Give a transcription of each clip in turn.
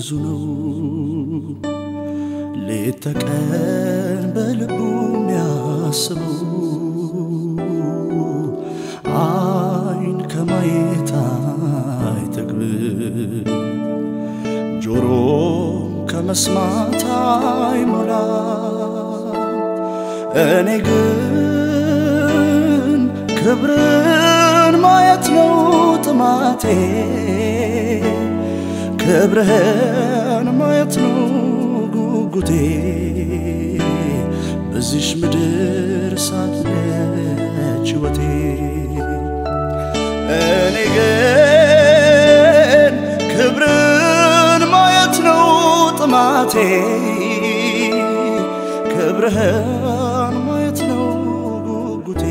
ብዙ ነው ሌት ተቀን በልቡ የሚያስበው አይን ከማየት አይጠግብ ጆሮ ከመስማት አይሞላ እኔ ግን ክብርን ማየት ነው ጥማቴ ክብርህን ማየት ነው ጉጉቴ በዚሽ ምድር ሳለች ሕይወቴ እኔ ግን ክብርን ማየት ነው ጥማቴ ክብርህን ማየት ነው ጉጉቴ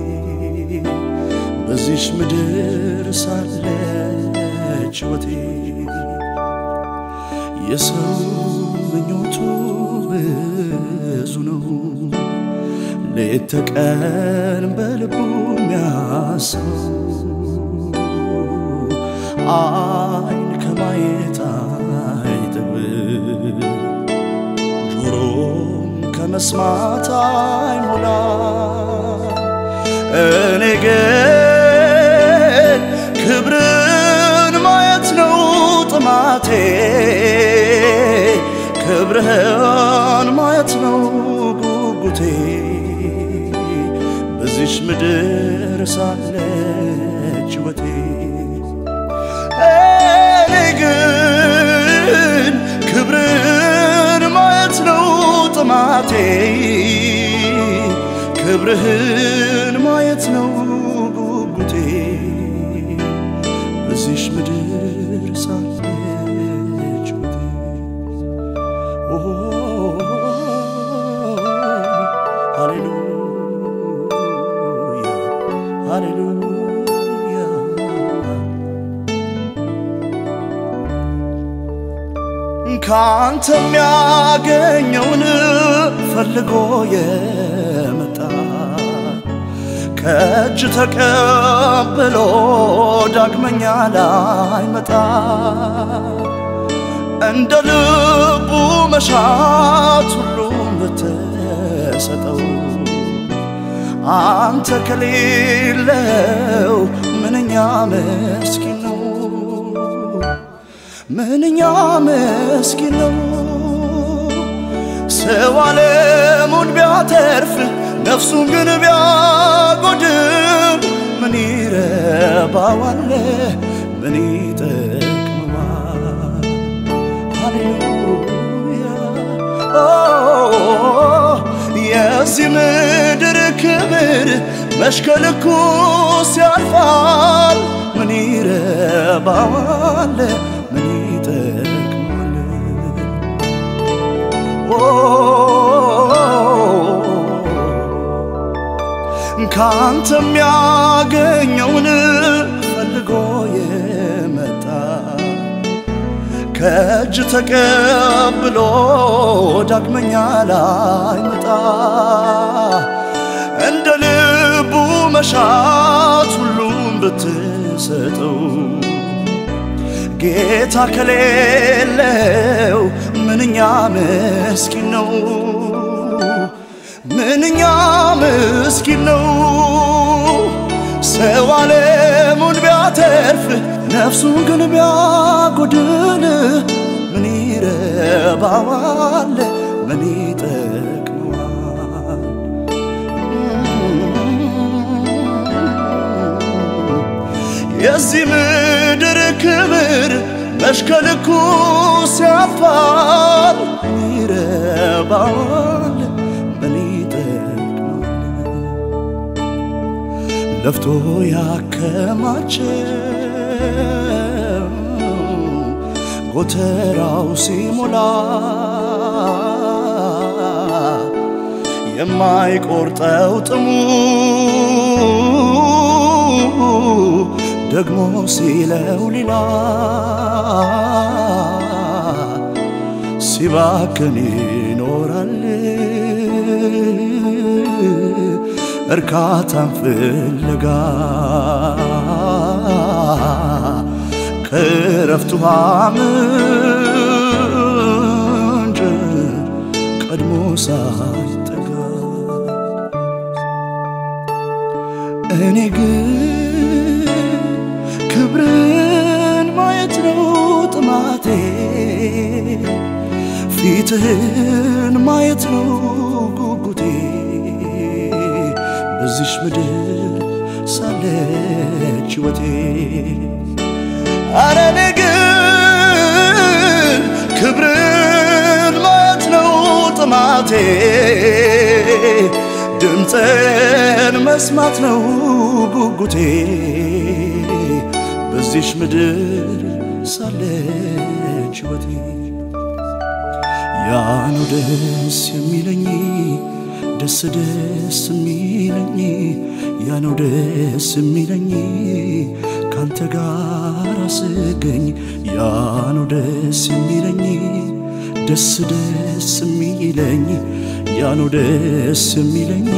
በዚሽ ምድር ሳለች ሕይወቴ የሰው ምኞቱ ብዙ ነው ሌት ተቀን በልቡ የሚያስበው አይን ከማየት አይጠግብ ጆሮም ከመስማት አይሞላ እኔ ግን ክብርን ማየት ነው ጥማቴ ክብርህን ማየት ነው ጉጉቴ በዚሽ ምድር ሳለች ሕይወቴ እኔ ግን ክብርን ማየት ነው ጥማቴ ክብርህን ማየት ነው ጉጉቴ በዚሽ ምድር ሳለች ሕይወቴ ኦ ሃሌሉያ ሃሌሉያ ካንተ የሚያገኘውን ፈልጎ የመጣ ከእጅ ተቀብሎ ዳግመኛ ላይመጣ እንደ ልቡ መሻት ሁሉም ብትሰጠው አንተ ከሌለው ምንኛ መስኪን ነው ምንኛ መስኪን ነው ሰው ዓለሙን ቢያተርፍ ነፍሱን ግን ቢያጎድል ምን ይረባዋል ምን ይጠቅመዋል ሃሌሉያ ኦ የዚህ ምድር ክብር መሽከልኩ ሲያልፋል ምን ይረባዋል ምን ይጠቅማል ኦ ካንተ የሚያገኘውን ፈልጎ የመጣ ከእጅ ተቀብሎ ዳግመኛ ላይመጣ እንደ ልቡ መሻት ሁሉም ብትሰጠው ጌታ ከሌለው ምንኛ ምስኪን ነው ምንኛ ምስኪን ነው ሰው ዓለሙን ቢያተርፍ ነፍሱን ግን ቢያጎድል ምን ይረባዋል ምን ይጠቅመዋል የዚህ ምድር ክብር መሽከልኩ ሲያልፋል ምን ይረባዋል ምን ይጠቅማል ለፍቶ ያከማቸው ጎተራው ሲሞላ የማይቆርጠው ጥሙ ደግሞ ሲለው ሌላ ሲባክን ይኖራል እርካታን ፍለጋ ከረፍቱ ምንጭ ሳይጠጋ እኔ ግን ክብርን ማየት ነው ጥማቴ ፊትህን ማየት ነው ጉጉቴ በዚሽ ምድር ሳለች ሕይወቴ አረ እኔ ግን ክብርን ማየት ነው ጥማቴ ድምፅን መስማት ነው ጉጉቴ በዚሽ ምድር ሳለች ሕይወቴ ያ ነው ደስ የሚለኝ ደስ ደስ የሚለኝ ያ ነው ደስ የሚለኝ ካንተ ጋር ስገኝ ያ ነው ደስ የሚለኝ ደስ ደስ የሚለኝ ያ ነው ደስ የሚለኝ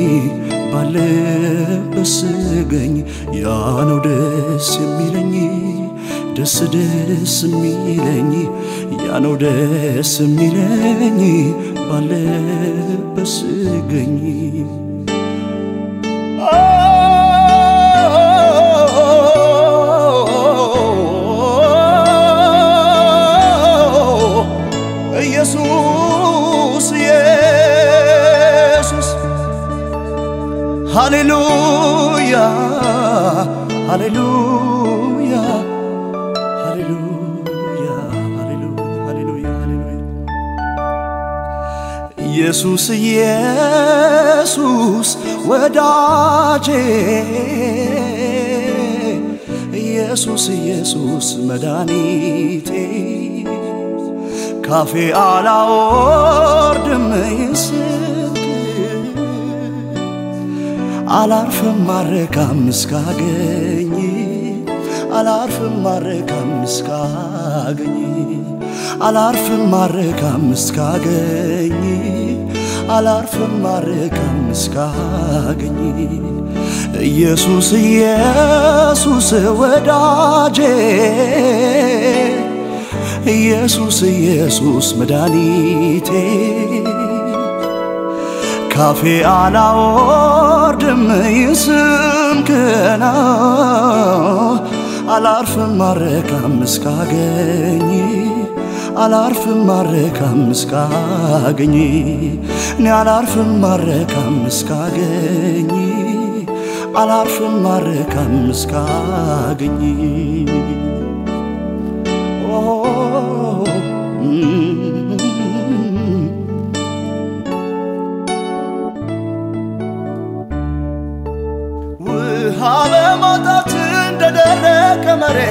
ባለበት ስገኝ ያ ነው ደስ የሚለኝ ደስ ደስ የሚለኝ ያ ነው ደስ የሚለኝ ባለበት ስገኝ ኢየሱስ ኢየሱስ ሃሌሉያ ሃሌሉያ ሃሌሉያ ሃሌሉያ ሃሌሉያ ሃሌሉያ ኢየሱስ ኢየሱስ ወዳጄ ኢየሱስ ኢየሱስ መድኃኒቴ ካፌ አላወርድም ስልክ አላርፍም ማረካም እስካገኝ አላርፍም ማረካም እስካገኝ አላርፍም ማረካም እስካገኝ አላርፍም ማረካም እስካገኝ ኢየሱስ ኢየሱስ ወዳጄ ኢየሱስ ኢየሱስ መድኃኒቴ ካፌ አላወርድም ይስምክና አላርፍም ማረካም እስካገኝ አላርፍም ማረካም እስካገኝ እኔ አላርፍም ማረካም እስካገኝ አላርፍም ማረካም እስካገኝ ውሃ በማጣት እንደደረቀ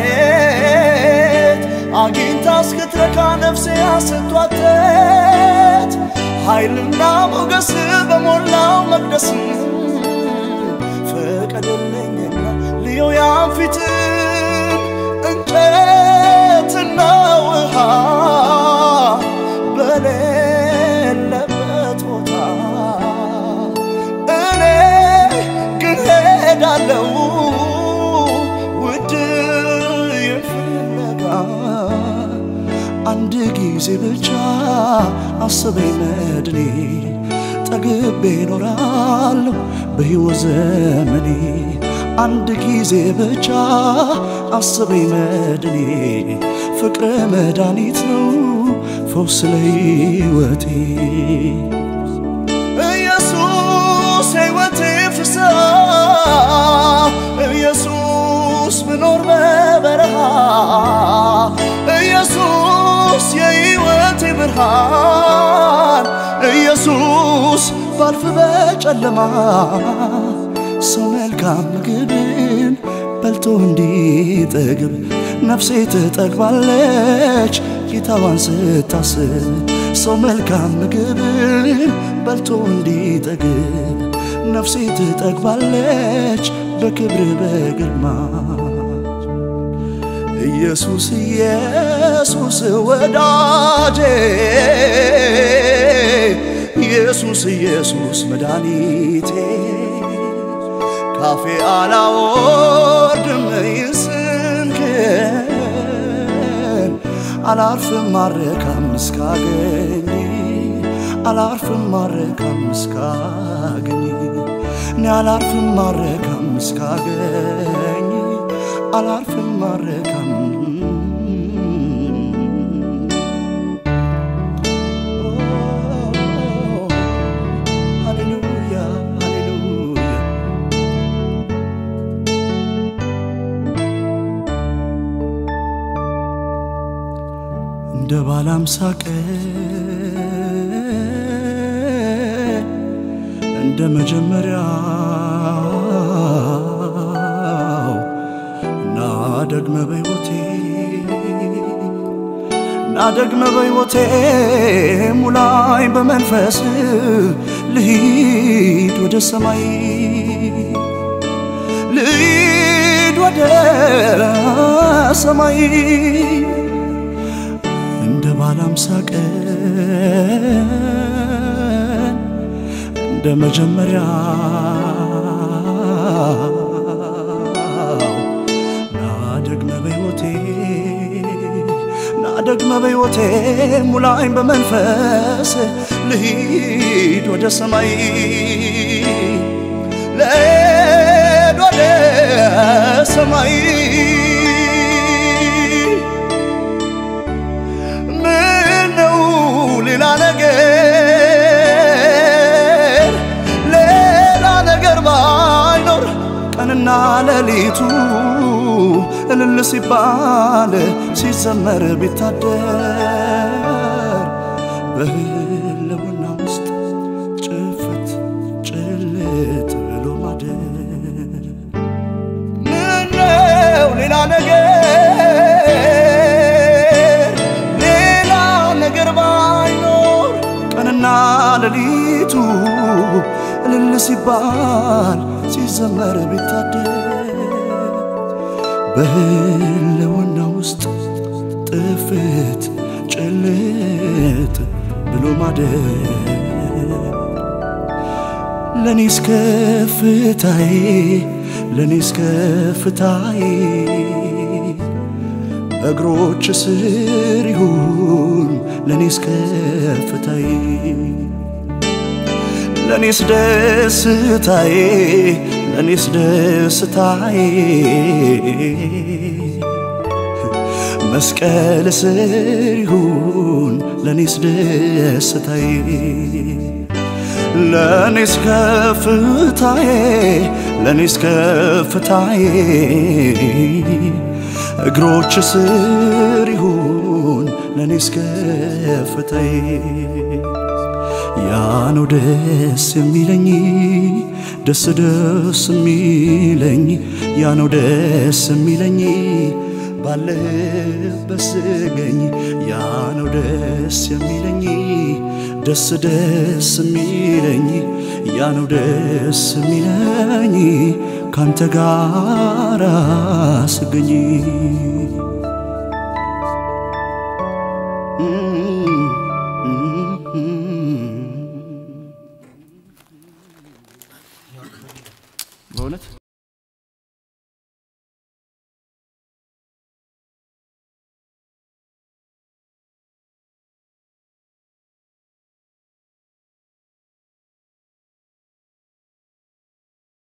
መሬት አግኝታ እስክትረካ ነፍሴ አስቷተት ኃይልና ሞገስ በሞላው መቅደስ ፍቀድልኝና ልየው ያን ፊትን እንጨትና ውሃ በሌለበት ቦታ እኔ ግን ሄዳለው ውድ ፍለጋ አንድ ጊዜ ብቻ አስበኝ መድኔ ጠግቤ እኖራለሁ በሕይወት ዘመኔ አንድ ጊዜ ብቻ አስበኝ መድኔ ፍቅረ መድኃኒት ነው ፈውስ ለሕይወቴ ኢየሱስ ሕይወቴ ፍስሐ ኢየሱስ ብኖር በበረሃ ኢየሱስ የሕይወቴ ብርሃን ኢየሱስ ባልፍ በጨለማ ሰው መልካም ምግብን በልቶ እንዲጠግብ ነፍሴ ትጠግባለች ጌታዋን ስታስብ ሰው መልካም ምግብን በልቶ እንዲጠግብ ነፍሴ ትጠግባለች በክብር በግርማ ኢየሱስ ኢየሱስ ወዳጄ ኢየሱስ ኢየሱስ መድኃኒቴ ካፌ አላወርድም ይስምክን አላርፍም ማረካም እስካገኝ አላርፍም ማረካም እስካገኝ እኔ አላርፍም ማረካም እስካገኝ አላርፍም ማረካም ሃሌሉያ ሃሌሉያ እንደ ባለ አምሳ ቀን እንደ መጀመሪያው እና ደግመ በሕይወቴ እና ደግመ በሕይወቴ ሙላኝ በመንፈስ ልሂድ ወደ ሰማይ ልሂድ ወደ ሰማይ እንደ ባለ አምሳ ቀን እንደ መጀመሪያው ና ደግመ በሕይወቴ ና ደግመ በሕይወቴ ሙላኝ በመንፈስ ልሂድ ወደ ሰማይ ልሂድ ወደ ሰማይ ምነው ሌላ ነገር ሌላ ነገር ባይኖር ቀንና ሌሊቱ እልል ሲባል ሲዘመር ቢታደር በህልውና ውስጥ ጭፍት ጭልጥ ብሎ ማደር ምነው ሌላ ነገር ሌላ ነገር ባይኖር ቀንና ሌሊቱ እልል ሲባል ሲዘመር ቢታደር በህልውና ውስጥ ጥፍት ጭልጥ ብሎ ማደር ለኔስ ከፍታዬ ለኔስ ከፍታዬ በእግሮች ስር ይሁን ለኔስ ከፍታዬ ለኔስ ደስታዬ ለኔስ ደስታዬ መስቀል ስር ይሁን ለኔስ ደስታዬ ለኔስ ከፍታዬ ለኔስ ከፍታዬ እግሮች ስር ይሁን ለኔስ ከፍታዬ ያ ነው ደስ የሚለኝ ደስ ደስ የሚለኝ ያ ነው ደስ የሚለኝ ባለህበት ስገኝ ያ ነው ደስ የሚለኝ ደስ ደስ የሚለኝ ያ ነው ደስ የሚለኝ ካንተ ጋር ስገኝ በእውነት